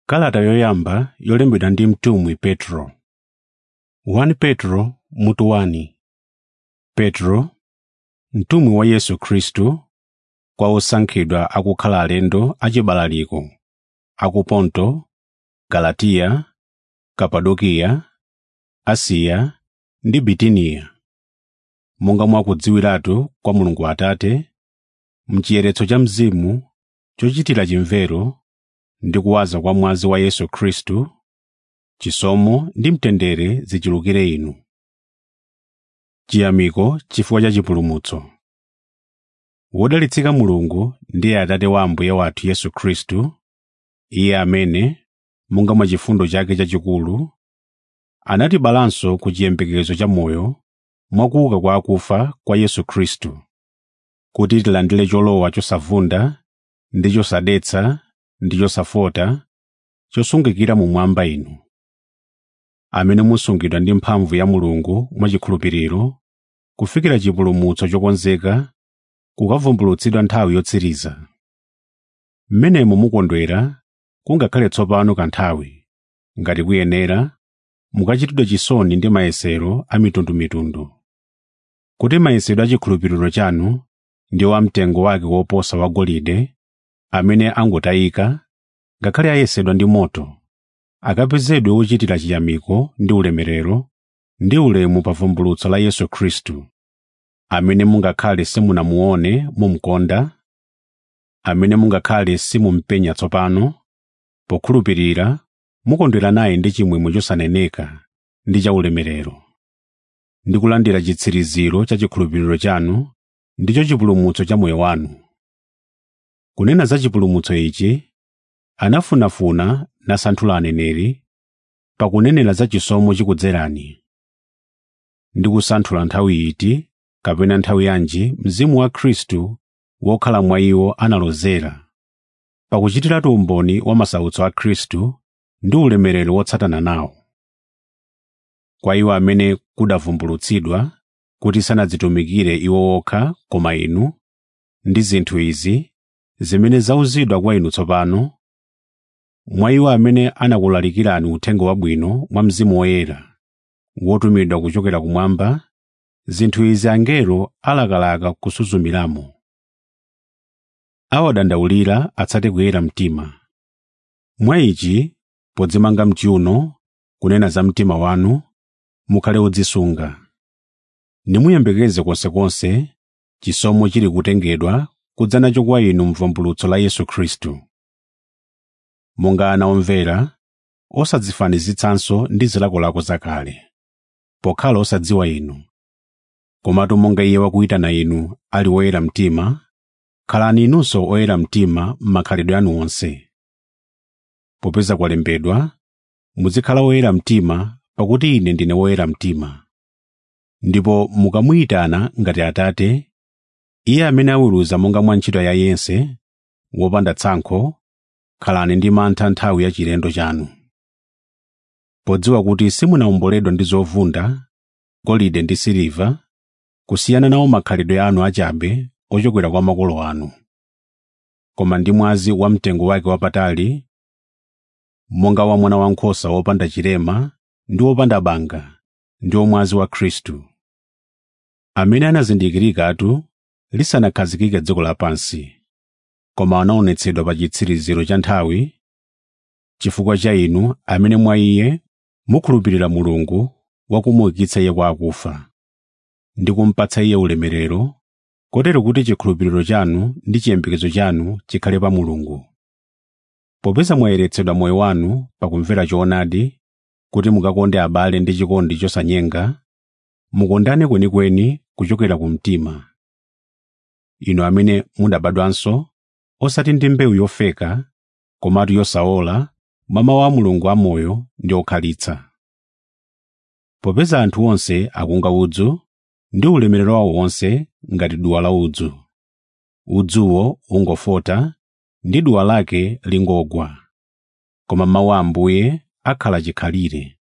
kalata yoyamba yolembedwa ndi mtumwi petro 1 petro mutu 1 petro mtumwi wa yesu khristu kwa osankhidwa akukhala alendo achibalaliko aku ponto galatiya kapadokiya asiya ndi bitiniya monga mwakudziwiratu kwa mulungu atate mchiyeretso cha mzimu chochitira chimvero ndi kuwaza kwa mwazi wa yesu khristu chisomo ndi mtendere zichulukire inu chiyamiko chifukwa cha chipulumutso wodalitsika mulungu ndiye atate wa ambuye wathu yesu khristu iye amene monga mwa chifundo chake chachikulu anatibalanso ku chiyembekezo cha moyo mwakuuka kwa akufa kwa yesu khristu kuti tilandire cholowa chosavunda ndi chosadetsa ndi chosafota chosungikira mumwamba inu amene musungidwa ndi mphamvu ya mulungu mwachikhulupiriro kufikira chipulumutso chokonzeka kukavumbulutsidwa nthawi yotsiriza mmenemo mukondwera kungakhale tsopano kanthawi ngati kuyenera mukachitidwe chisoni ndi mayesero a mitundumitundu kuti mayesedwe a chikhulupiriro chanu ndi wamtengo wake woposa wa golide amene angotayika ngakhale ayesedwa ndi moto akapezedwe ochitira chiyamiko ndi ulemerero ndi ulemu pa vumbulutso la yesu khristu amene mungakhale simunamuone mumkonda amene mungakhale simumpenya tsopano pokhulupirira mukondwera naye ndi chimwemwe chosaneneka ndi cha ulemerero ndi kulandira chitsiriziro cha chikhulupiriro chanu ndicho chipulumutso cha moyo wanu kunena za chipulumutso ichi anafunafuna nasanthula aneneri pakunenera za chisomo chikudzerani ndi kusanthula nthawi iti kapena nthawi yanji mzimu wa khristu wokhala mwa iwo analozera pakuchitiratu umboni wa masautso a khristu ndi ulemerero wotsatana nawo kwa iwo amene kudavumbulutsidwa kuti sanadzitumikire iwo okha koma inu ndi zinthu izi zimene zauzidwa kwa inu tsopano mwa iwo amene anakulalikirani uthenga wabwino mwa mzimu woyera wotumidwa kuchokera kumwamba zinthu izi angelo alakalaka kusuzumiramo awadandaulira atsate kuyera mtima mwa ichi podzimanga mchiuno kunena za mtima wanu mukhale odzisunga nimuyembekeze konsekonse chisomo chili kutengedwa kudza nacho kwa inu mvumbulutso la yesu khristu monga ana omvera osadzifanizitsanso ndi zilakolako zakale pokhala osadziwa inu komatu monga iye wakuyitana inu ali woyera mtima khalani inunso oyera mtima m'makhalidwe anu onse popeza kwalembedwa muzikhala oyera mtima pakuti ine ndine woyera mtima ndipo mukamuyitana ngati atate iye amene aweruza monga mwa ntchito ya yense wopanda tsankho khalani ndi mantha nthawi ya chilendo chanu podziwa kuti simunawomboledwa ndi zovunda golide ndi siliva kusiyana nawo makhalidwe anu achabe ochokera kwa makolo anu koma ndi mwazi wa mtengo wake wapatali monga wa mwana wankhosa wopanda chilema ndi wopanda banga ndi mwazi wa khristu amene anazindikirikatu lisanakhazikike dziko lapansi koma anaonetsedwa pa chitsiriziro cha nthawi chifukwa cha inu amene mwa iye mukhulupirira mulungu wakumuukitsa iye kwa akufa ndi kumpatsa iye ulemerero kotero kuti chikhulupiriro chanu ndi chiyembekezo chanu chikhale pa mulungu popeza mwayeretsedwa moyo wanu pakumvera choonadi kuti mukakonde abale ndi chikondi chosanyenga mukondane kwenikweni kuchokera ku mtima inu amene mudabadwanso osati ndi mbewu yofeka komatu yosaola mwa mawu a mulungu amoyo ndi okhalitsa popeza anthu onse akunga udzu ndi ulemerero wawo wonse ngati duwa la udzu udzuwo ungofota ndi duwa lake lingogwa koma mawu a ambuye akhala chikhalire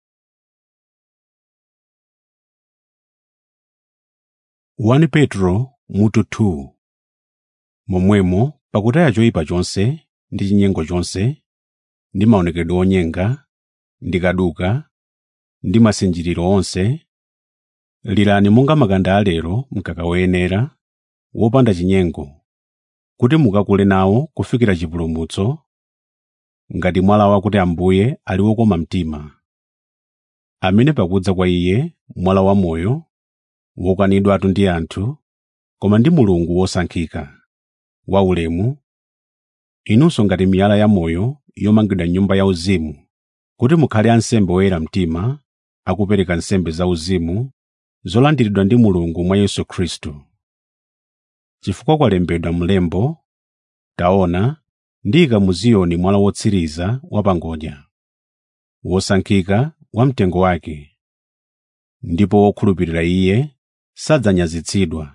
1 petro mutu 2 momwemo pakutaya choyipa chonse ndi chinyengo chonse ndi maonekedwe onyenga ndi kaduka ndi masinjiriro onse lirani monga makanda alero mkaka woyenera wopanda chinyengo kuti mukakule nawo kufikira chipulumutso ngati mwalawa kuti ambuye ali wokoma mtima amene pakudza kwa iye mwala wamoyo wokanidwatu ndi anthu koma ndi mulungu wosankhika waulemu inunso ngati miyala yamoyo yomangidwa nyumba yauzimu kuti mukhale ansembe oyera mtima akupereka nsembe zauzimu zolandiridwa ndi mulungu mwa yesu khristu chifukwa kwalembedwa mlembo taona ndiyika mu ziyoni mwala wotsiriza wapangodya wosankhika wamtengo wake ndipo wokhulupirira iye sadzanyazitsidwa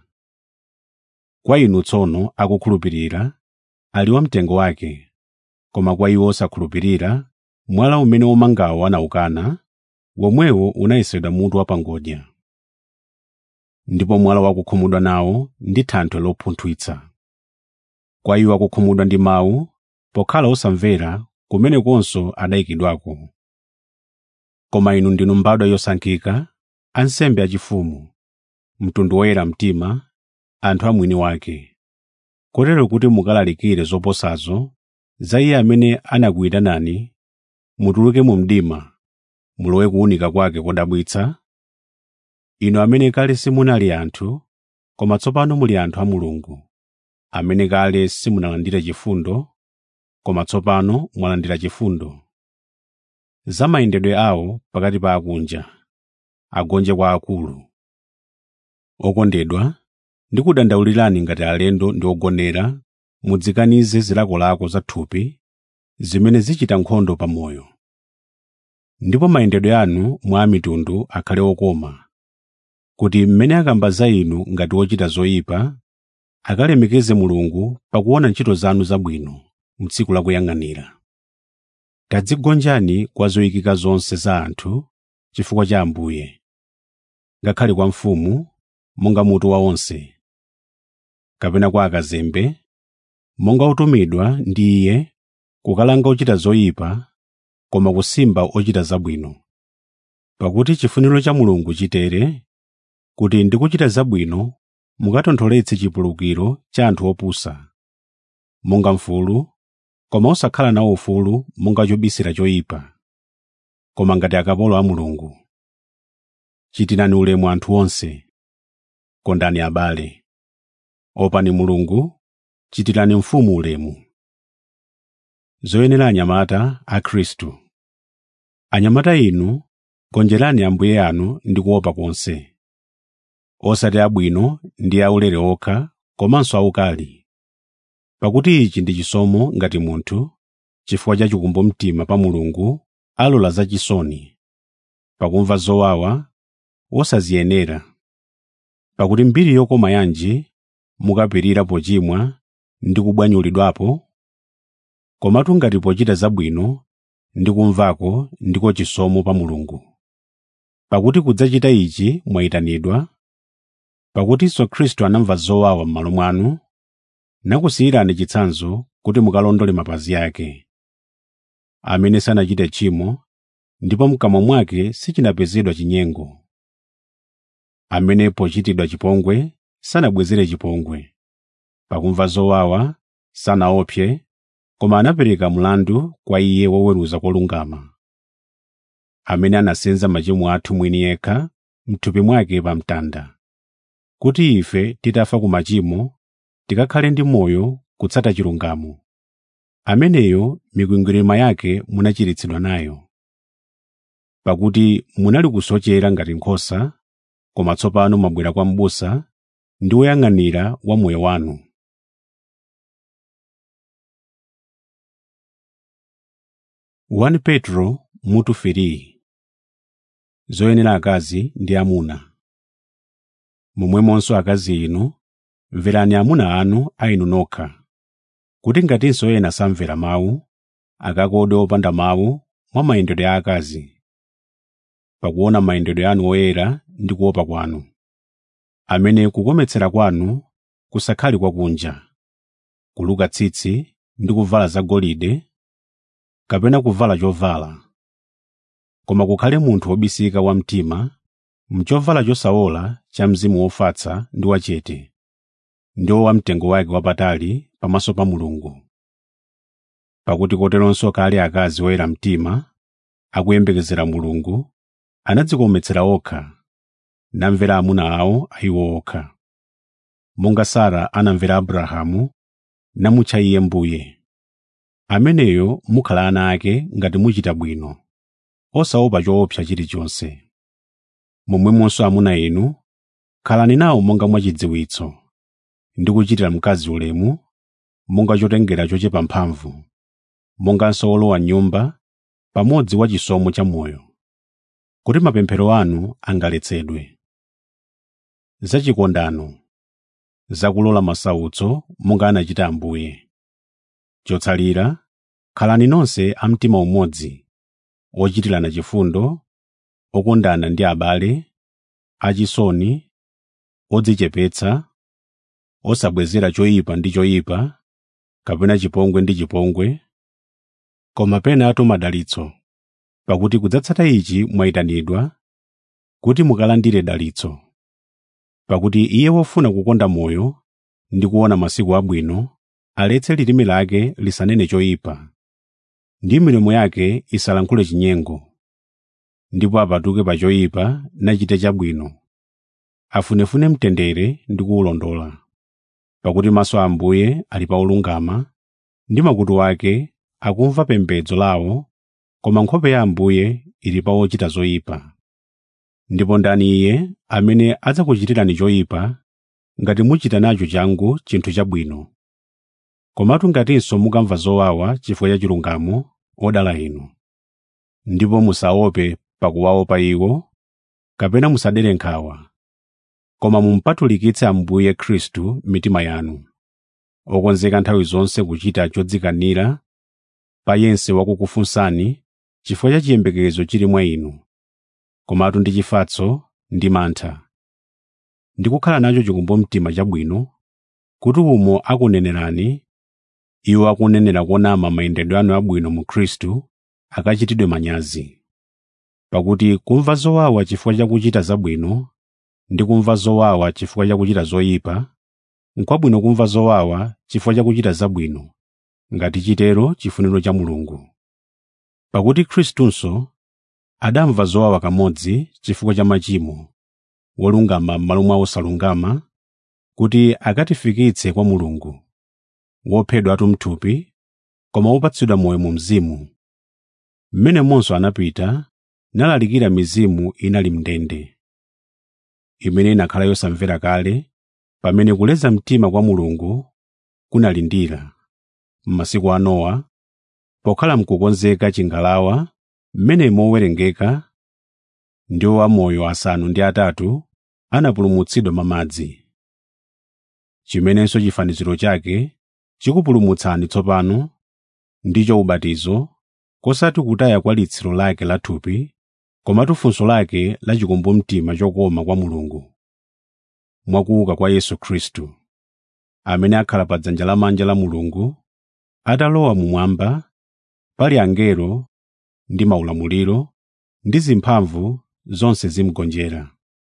kwa inu tsono akukhulupirira ali wamtengo wake koma kwa iwo osakhulupirira mwala umene womangawo anawukana womwewo unayesedwa mutu wapangodya ndipo mwala wakukhumudwa nawo ndi thanthwe lopunthwitsa kwa iwo akukhumudwa ndi mawu pokhala osamvera kumenekonso adayikidwako koma inu ndinu mbadwa yosankhika ansembe achifumu mtundu woyera mtima anthu amwini wake kotero kuti mukalalikire zoposazo za iye amene anakuyitanani mutuluke mu mdima mulowe kuwunika kwake kodabwitsa inu amene kale simunali anthu koma tsopano muli anthu a mulungu amene kale simunalandire chifundo koma tsopano mwalandira chifundo za mayendedwe awo pakati pa akunja agonje kwa akulu okondedwa ndikudandaulirani ngati alendo ndi ogonera mudzikanize zilakolako za thupi zimene zichita nkhondo pa moyo ndipo mayendedwe anu mwa mitundu akhale okoma kuti mmene akamba za inu ngati ochita zoyipa akalemekeze mulungu pakuona ntchito zanu zabwino m'tsiku lakuyang'anira tadzigonjani kwa zoyikika zonse za anthu chifukwa cha ambuye ngakhale kwa mfumu monga mutu wa onse kapena kwa akazembe monga otumidwa ndi iye kukalanga ochita zoyipa koma kusimba ochita zabwino pakuti chifuniro cha mulungu chitere kuti ndi kuchita zabwino mukatontholetse chipulukiro cha anthu opusa monga mfulu koma osakhala nawo ufulu monga chobisira choyipa koma ngati akapolo a mulungu chitirani ulemu anthu onse kondani abale opani mulungu chitirani mfumu ulemu zoyenera anyamata a khristu anyamata inu gonjerani ambuye anu ndi kuopa konse osati abwino ndi aulere okha komanso aukali pakuti ichi ndi chisomo ngati munthu chifukwa cha chikumbumtima pa mulungu alola zachisoni pakumva zowawa wosaziyenera pakuti mbiri yokoma yanji mukapirira pochimwa ndi kubwanyulidwapo komatu ngati pochita zabwino ndi kumvako ndiko chisomo pa mulungu pakuti kudzachita ichi mwayitanidwa pakutinso khristu anamva zowawa m'malo mwanu nakusiyirani chitsanzo kuti mukalondole mapazi ake amene sanachite tchimo ndipo mkamwa mwake sichinapezedwa chinyengo amene pochitidwa chipongwe sanabwezere chipongwe pakumva zowawa sanaopse koma anapereka mlandu kwa iye woweruza kolungama amene anasenza machimo athu mwini yekha m'thupi mwake pa mtanda kuti ife titafa ku machimo tikakhale ndi moyo kutsata chilungamo ameneyo mikwingwirima yake munachiritsidwa nayo pakuti munali kusochera ngati nkhosa koma tsopano mwabwera kwa m'busa ndi woyang'anira wa moyo wanu Wani Petro mutu firi zoyenera akazi ndi amuna momwemonso akazi inu mverani amuna anu a inu nokha kuti ngatinso ena samvera mawu akakode opanda mawu mwa mayendedwe a akazi pakuona mayendedwe anu oyera ndi kuopa kwanu amene kukometsera kwanu kusakhale kwakunja kuluka tsitsi ndi kuvala zagolide kapena kuvala chovala koma kukhale munthu wobisika wamtima mchovala chosawola cha mzimu wofatsa ndi wachete ndiwo wamtengo wake wapatali pamaso pa mulungu pakuti koteronso kale akazi oyera mtima akuyembekezera mulungu anadzikometsera okha namvera amuna awo ayiwo okha monga sara anamvera abrahamu namutcha iye mbuye ameneyo mukhala ana ake ngati muchita bwino osaopa choopsa chilichonse momwemonso amuna inu khalani nawo monga mwachidziwitso ndi kuchitira mkazi ulemu monga chotengera chochepa mphamvu monganso olowa nyumba pamodzi wa chisomo cha moyo kuti mapemphero anu angaletsedwe zachikondano zakulola masautso monga anachita ambuye chotsalira khalani nonse a mtima umodzi ochitirana chifundo okondana ndi abale achisoni odzichepetsa osabwezera choyipa ndi choyipa kapena chipongwe ndi chipongwe koma penatu madalitso pakuti kudzatsata ichi mwayitanidwa kuti mukalandire dalitso pakuti iye wofuna kukonda moyo ndi kuona masiku abwino aletse lilime lake lisanene choyipa ndi milomo yake isalankhule chinyengo ndipo apatuke pa choyipa nachite chabwino afunefune mtendere ndi kuwulondola pakuti maso a ambuye ali pa olungama ndi makutu ake akumva pembedzo lawo koma nkhope ya ambuye ili pa ochita zoyipa ndipo ndani iye amene adzakuchitirani choyipa ngati muchita nacho changu chinthu chabwino komatu ngatinso mukamva zowawa chifukwa cha chilungamo odala inu ndipo musaope pakuwaopa iwo kapena musadere nkhawa koma mumpatulikitse ambuye khristu mitima yanu okonzeka nthawi zonse kuchita chodzikanira pa yense wakukufunsani chifukwa cha chiyembekezo chili mwa inu komatu ndi chifatso ndi mantha ndi kukhala nacho chikumbumtima chabwino kuti umo akunenerani iwo akunenera konama mayendedwe anu abwino mu khristu akachitidwe manyazi pakuti kumva zowawa chifukwa cha kuchita zabwino ndi kumva zowawa chifukwa cha kuchita zoyipa n'kwabwino kumva zowawa chifukwa cha kuchita zabwino ngati chitero chifuniro cha mulungu pakuti khristunso adamva zowawa kamodzi chifukwa cha machimo wolungama m'malo mwa osalungama kuti akatifikitse kwa mulungu wophedwa atu mthupi koma wopatsidwa moyo mu mzimu mmenemonso anapita nalalikira mizimu inali mndende imene inakhala yosamvera kale pamene kuleza mtima kwa mulungu kunalindira m'masiku a nowa pokhala mkukonzeka chingalawa mmene mowerengeka ndiwo amoyo asanu ndi atatu anapulumutsidwa mamadzi chimenenso chifaniziro chake chikupulumutsani tsopano ndicho ubatizo kosati kutaya kwa litsiro lake la thupi komatu funso lake la chikumbumtima chokoma kwa mulungu mwakuuka kwa yesu khristu amene akhala pa dzanja lamanja la mulungu atalowa mumwamba pali angelo ndi maulamuliro ndi zimphamvu zonse zimgonjera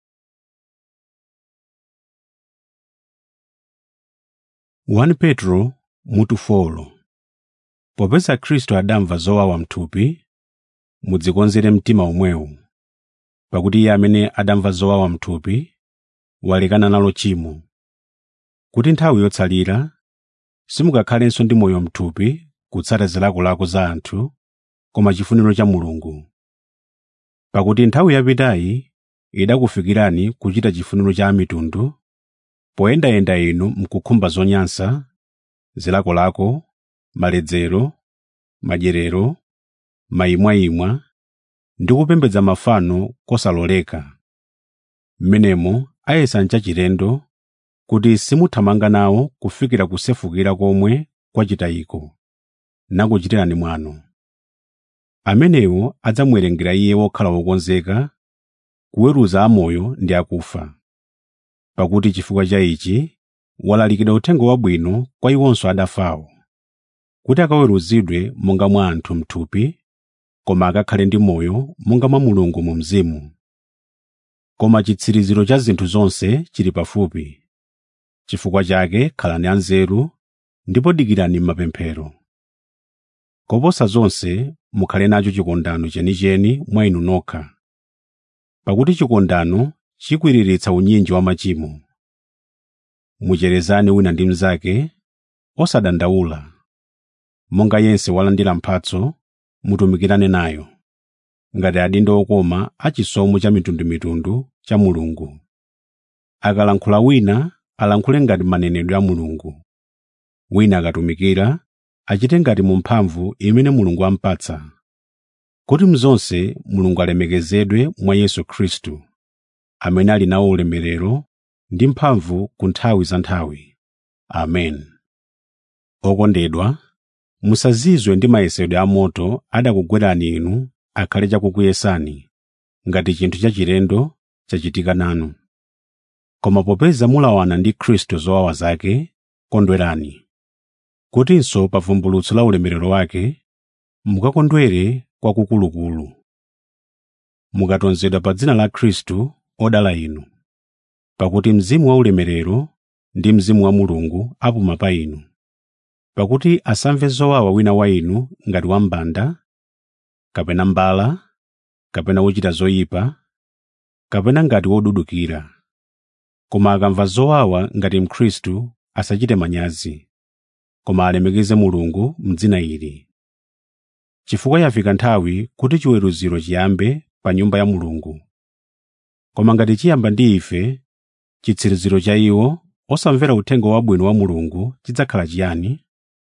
1 petro mutu folo popeza khristu adamva zowawa mthupi mudzikonzere mtima omwewu pakuti iye amene adamva zowawa mthupi walekana nalo chimo kuti nthawi yotsalira simukakhalenso ndi moyo mthupi kutsata zilakolako za anthu koma chifuniro cha mulungu pakuti nthawi yapitayi idakufikirani kuchita chifuniro cha amitundu poyendayenda inu mkukhumba zonyansa zilakolako maledzero madyerero mayimwayimwa ndi kupembedza mafano kosaloleka mmenemo ayesa nchachilendo kuti simuthamanga nawo kufikira kusefukira komwe kwachitayiko nakuchitirani mwano amenewo adzamuwerengera iye wokhala wokonzeka kuweruza amoyo ndi akufa pakuti chifukwa cha ichi walalikidwa uthenga wabwino kwa iwonso adafawo kuti akaweruzidwe monga mwa anthu m'thupi koma akakhale ndi moyo monga mwa mulungu mu mzimu koma chitsiriziro cha zinthu zonse chili pafupi chifukwa chake khalani anzeru ndipo dikirani m'mapemphero koposa zonse mukhale nacho chikondano chenicheni mwa inu nokha pakuti chikondano chikwiriritsa unyinji wa machimo mucherezane wina ndi mnzake osadandaula monga yense walandira mphatso mutumikirane nayo ngati adindo okoma achisomo cha mitundumitundu cha mulungu akalankhula wina alankhule ngati manenedwe a mulungu wina akatumikira achite ngati mu mphamvu imene mulungu ampatsa kuti mzonse mulungu alemekezedwe mwa yesu khristu amene ali nawo ulemerero ndi mphamvu ku nthawi za nthawi amen okondedwa musazizwe ndi mayesedwe amoto adakugwerani inu akhale chakukuyesani ngati chinthu chachilendo chachitika nanu koma popeza mulawana ndi khristu zowawa zake kondwerani kutinso pa vumbulutso la ulemerero wake mukakondwere kwakukulukulu mukatonzedwa pa dzina la khristu odala inu pakuti mzimu wa ulemerero ndi mzimu wa mulungu apuma pa inu pakuti asamve zowawa wina wa inu ngati wambanda kapena mbala kapena wochita zoyipa kapena ngati wodudukira koma akamva zowawa ngati mkhristu asachite manyazi koma alemekeze mulungu m'dzina ili chifukwa yafika nthawi kuti chiweruziro chiyambe pa nyumba ya mulungu koma ngati chiyamba ndi ife chitsiriziro cha iwo osamvera uthenga wabwino wa mulungu chidzakhala chiyani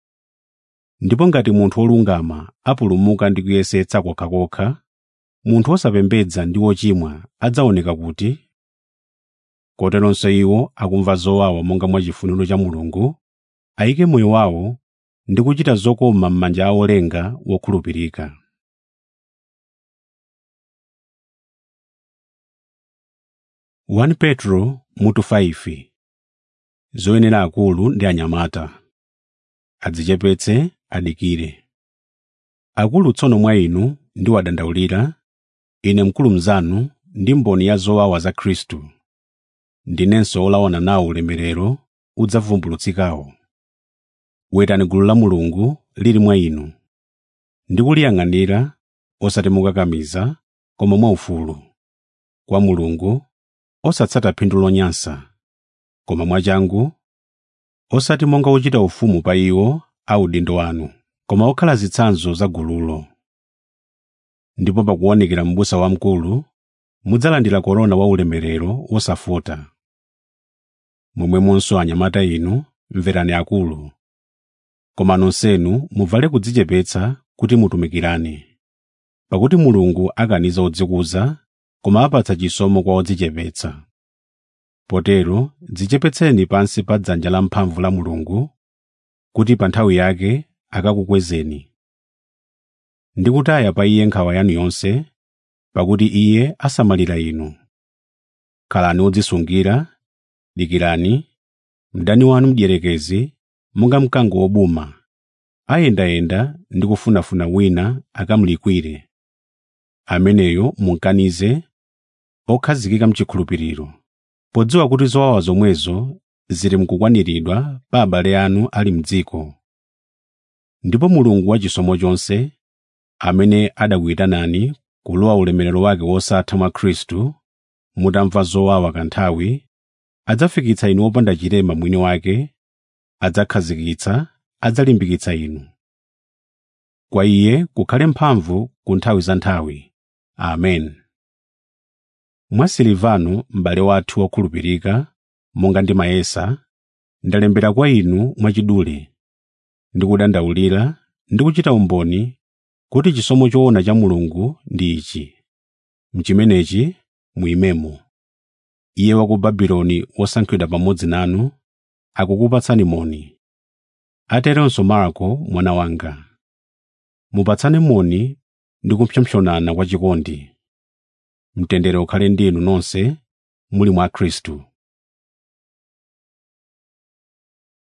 ndipo ngati munthu wolungama apulumuka ndi kuyesetsa kokhakokha munthu wosapembedza ndi wochimwa adzaoneka kuti koteronso iwo akumva zowawa monga mwa chifuniro cha mulungu ayike moyo wawo ndi kuchita zokoma m'manja a olenga wokhulupirika Wani Petro mutu 5 zoyenera akulu ndi anyamata adzichepetse adikire akulu tsono mwa inu ndiwadandaulira ine mkulu mnzanu ndi mboni ya zowawa za khristu ndinenso olawana nawo ulemerero udzavumbulutsikawo wetani gulu la mulungu lili mwa inu ndi kuliyang'anira osati mukakamiza koma mwaufulu kwa mulungu osatsata phindu lonyansa koma mwachangu osati monga ochita ufumu pa iwo a udindo wanu koma okhala zitsanzo za gululo ndipo pakuonekera m'busa wamkulu mudzalandira korona wa ulemerero wosafota momwemonso anyamata inu mverani akulu koma nonsenu muvale kudzichepetsa kuti mutumikirane pakuti mulungu akaniza odzikuza koma apatsa chisomo kwa odzichepetsa potero dzichepetseni pansi pa dzanja lamphamvu la mulungu kuti pa nthawi yake akakukwezeni ndi kutaya pa iye nkhawa yanu yonse pakuti iye asamalira inu khalani odzisungira dikirani mdani wanu mdierekezi monga mkango wobuma ayendayenda ndi kufunafuna wina akamulikwire ameneyo munkanize okhazikika mchikhulupiriro podziwa kuti zowawa zomwezo zili mkukwaniridwa pa abale anu ali m'dziko ndipo mulungu wachisomo chonse amene adakuyitanani kulowa ulemerero wake wosatha mwa khristu mutamva zowawa kanthawi adzafikitsa inu opanda chilema mwini wake adzakhazikitsa adzalimbikitsa inu kwa iye kukhale mphamvu ku nthawi za nthawi amen mwa silivano m'bale wathu wokhulupirika monga ndimayesa ndalembera kwa inu mwachidule ndikudandaulira ndi kuchita umboni kuti chisomo choona cha mulungu ndi ichi mchimenechi muyimemo iye wa ku babuloni wosankhidwa pamodzi nanu akukupatsani moni ateronso marko mwana wanga mupatsane moni ndi kupsompsonana kwa chikondi mtendere ukhale ndi inu nonse muli mwa khristu